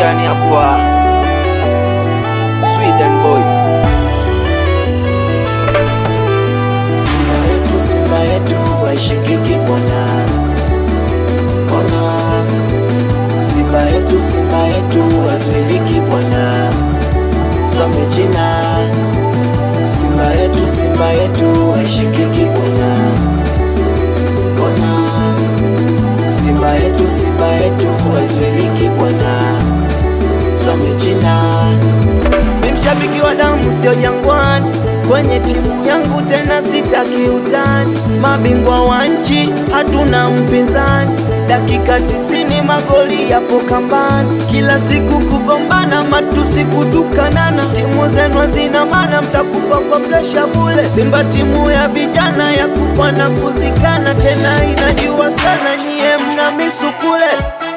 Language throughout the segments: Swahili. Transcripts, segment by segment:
gani hapa? Sweden boy. Simba yetu, Simba yetu haishikiki bwana, bwana. Simba yetu, Simba yetu hazuiliki bwana, some China. Simba yetu, Simba yetu haishikiki bwana, bwana. Simba yetu, Simba yetu hazuiliki bwana, some China. Ni mshabiki wa damu sio jangwani, kwenye timu yangu tena sitaki utani. Mabingwa wa nchi hatuna mpinzani, dakika tisini magoli yapo kambani, kila siku kugombana, matusi kutukanana. Timu zenu hazina maana, mtakufa kwa presha bule. Simba timu ya vijana ya kufa na kuzikana, tena inajua sana, nyie mna misukule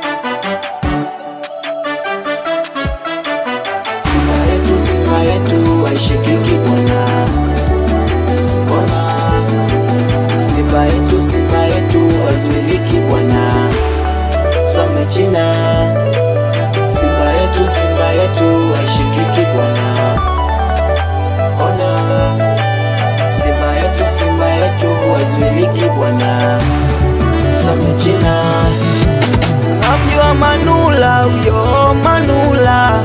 Simba yetu, Simba yetu haishikiki bwana, bwana. Simba yetu, Simba yetu hazuiliki bwana, some China. Simba yetu, Simba yetu haishikiki bwana, bwana. Simba yetu, Simba yetu hazuiliki bwana, some China. Namjua Manula huyo Manula,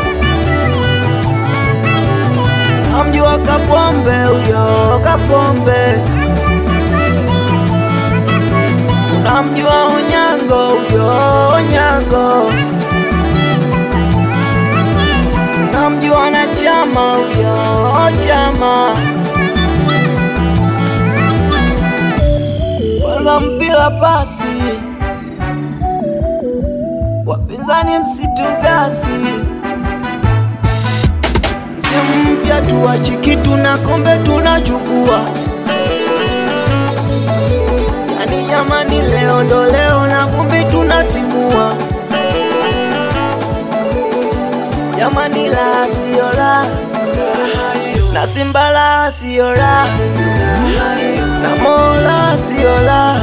namjua Kapombe huyo Kapombe, namjua Onyango huyo Onyango, namjua na Chama huyo Chama. Kwanza mpira pasi wapinzani msitugasi, msimu mpya tuwachi na kombe tunachukua. Yani jamani, leo ndo leo na vumbi tunatimua. Jamani, la sio la na Simba la sio la na Mola sio la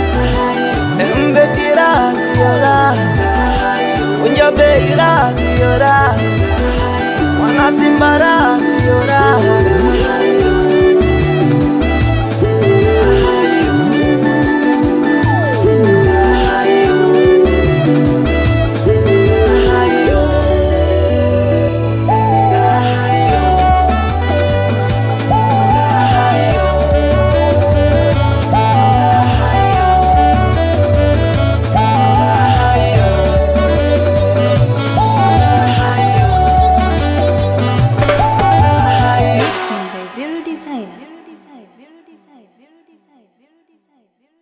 Mbetira sio la Unja beira sio la Wana Simba la sio la Mixing by Vero Designer. Vero Designer. Vero Designer. Vero Designer. Vero Designer.